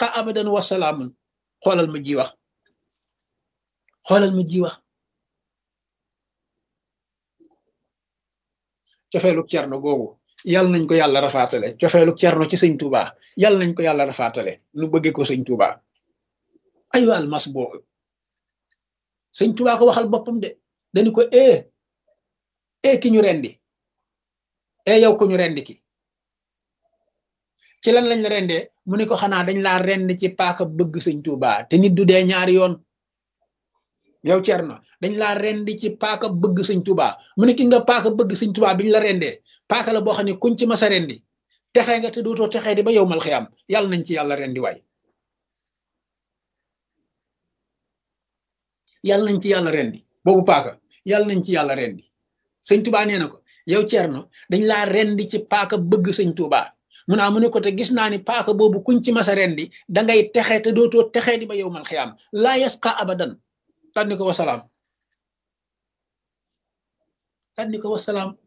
yasqa abadan wa salaamun xoolal ma ji wax xoolal ma ji wax cofeelu cerno googu yàlla nañ ko yàlla rafaatale cofeelu cerno ci sëñ Tuuba yàlla nañ ko yàlla rafaatale nu bëggee ko sëñ Tuuba ay waal mas boobu sëñ Tuuba ko waxal boppam de dañu ko e e ki ñu rendi e yow ko ñu rendi ki ci lan lañ la rendee mu ne ko xanaa dañ laa rend ci paaka bëgg sëñ Tuuba te nit du dee ñaari yoon yow Cerno dañ laa rendi ci paaka bëgg sëñ Tuuba mu ne ki nga paaka bëgg sëñ Tuuba biñ la rendee paaka la boo xam ne kuñ ci masa rendi texee nga te dootoo texee di ba yow mal xiyam yàlla nañ ci yàlla rendi waay yàlla nañ ci yàlla rendi boobu paaka yàlla nañ ci yàlla rendi sëñ Tuuba nee na ko yow Cerno dañ laa rendi ci paaka bëgg sëñ Tuuba mu naa mu ne ko te gis naa ni paaka boobu kuñ ci masa rendi dangay texe te dootoo texee di ba yow mal xiyam laa yasqa abadan tànni ko wasalaam tànni ko wasalaam